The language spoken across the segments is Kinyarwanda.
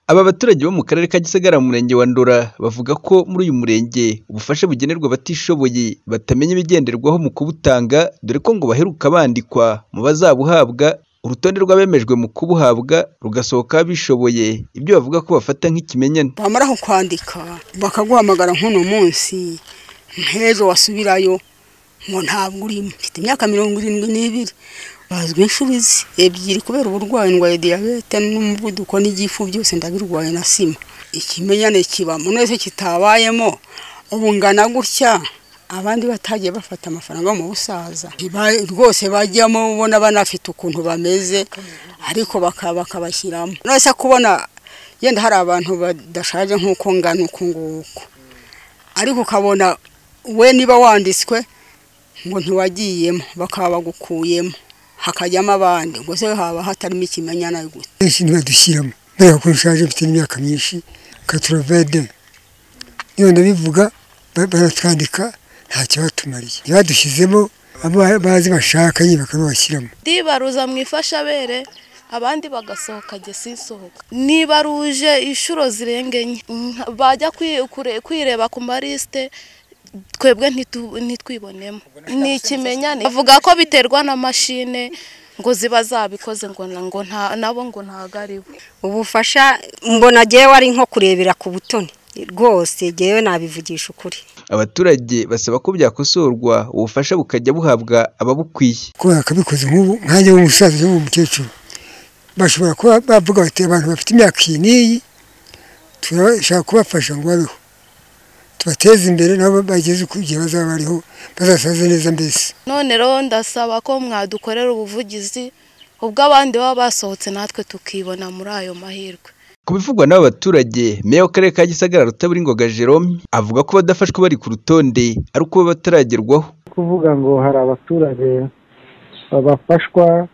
Aba baturage bo mu karere ka Gisagara mu murenge wa Ndora bavuga ko muri uyu murenge ubufasha bugenerwa abatishoboye batamenya ibigenderwaho mu kubutanga dore ko ngo baheruka bandikwa mu bazabuhabwa, urutonde rw'abemejwe mu kubuhabwa rugasohokaho abishoboye ibyo bavuga ko bafata nk'ikimenyane. bamara kukwandika bakaguhamagara nk'uno munsi nk'ejo wasubirayo ngo ntabwo urimo mfite imyaka mirongo irindwi n'ibiri bazwi inshurizi ebyiri kubera uburwayi ndwaye diyabete n'umuvuduko n'igifu byose ndabirwaye na sima ikimenyane kiba mu wese kitabayemo ubu ngana gutya abandi batagiye bafata amafaranga yo mu busaza Ba- rwose bajyamo ubona banafite ukuntu bameze ariko baka- bakabashyiramo nose kubona yenda hari abantu badashaje nk'uko ngana uku nguku ariko ukabona we niba wanditswe ngo ntiwagiyemo bakaba bagukuyemo hakajyamo abandi ubwo se haba hatarimo ikimenyana gute benshi ntibadushyiramo kubera ko nshaje mfite n'imyaka myinshi katurovede niyo ndabivuga ba- baratwandika nta kibatumariye badushyizemo abo bazi bashaka nyine bakabashyiramo ndibaruza mu ifashabere abandi bagasohoka jye sinsohoka nibaruje inshuro zirenga enye nka- bajya kwi- kure- kwireba ku marisite twebwe ntitu- ntitwibonemo ni ikimenyane bavuga ko biterwa na mashine ngo ziba zabikoze ngo na- ngo nta- nabo ngo ntago ari bo ubufasha mbona jyewe ari nko kurebera ku butoni rwose jyewe nabivugisha ukuri Abaturage basaba ko byakosorwa ubufasha bukajya buhabwa ababukwiye. kubera akabikoze nk'ubu nkanjye w'umusaza cyangwa umukecuru bashobora kuba bavuga bati abantu bafite imyaka iyi n'iyi turashaka kubafasha ngo babeho tubateze imbere nabo bageze ku gihe bazaba bariho bazasaze neza mbese none rero ndasaba ko mwadukorera ubuvugizi ubwo abandi baba basohotse natwe tukibona muri ayo mahirwe Ku bivugwa n'aba baturage meya w'akarere ka Gisagara Rutaburingoga Jerome avuga ko abadafashwe bari ku rutonde ari uko baba bataragerwaho. kuvuga ngo hari abaturage bafashwa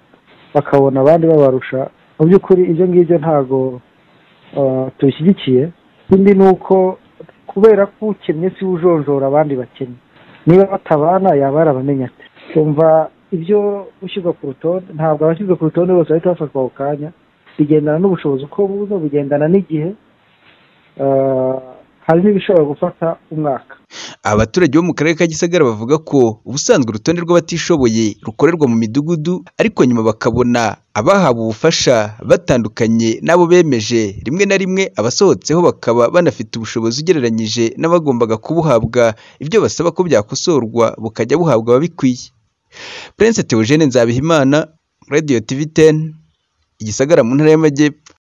bakabona abandi babarusha mu by'ukuri ibyo ngibyo ntago ah, tubishyigikiye ikindi ni uko kubera ko ukennye si we ujonjora abandi bakennye niba batabana yaba yarabamenya ate kumva ibyo gushyirwa ku rutonde ntabwo abashyirwa ku rutonde bose bahita bafatwa ako kanya bigendana n'ubushobozi uko buza bugendana n'igihe Ah, hari n'ibishobora gufata umwaka Aba baturage bo mu karere ka Gisagara bavuga ko ubusanzwe urutonde rw'abatishoboye rukorerwa mu midugudu ariko nyuma bakabona abahawe ubufasha batandukanye n'abo bemeje rimwe na rimwe abasohotseho bakaba banafite ubushobozi ugereranyije n'abagombaga kubuhabwa ibyo basaba ko byakosorwa bukajya buhabwa ababikwiye. Prince Theogene Nzabihimana Radio TV 10 Igisagara mu ntara y'Amajyepfo.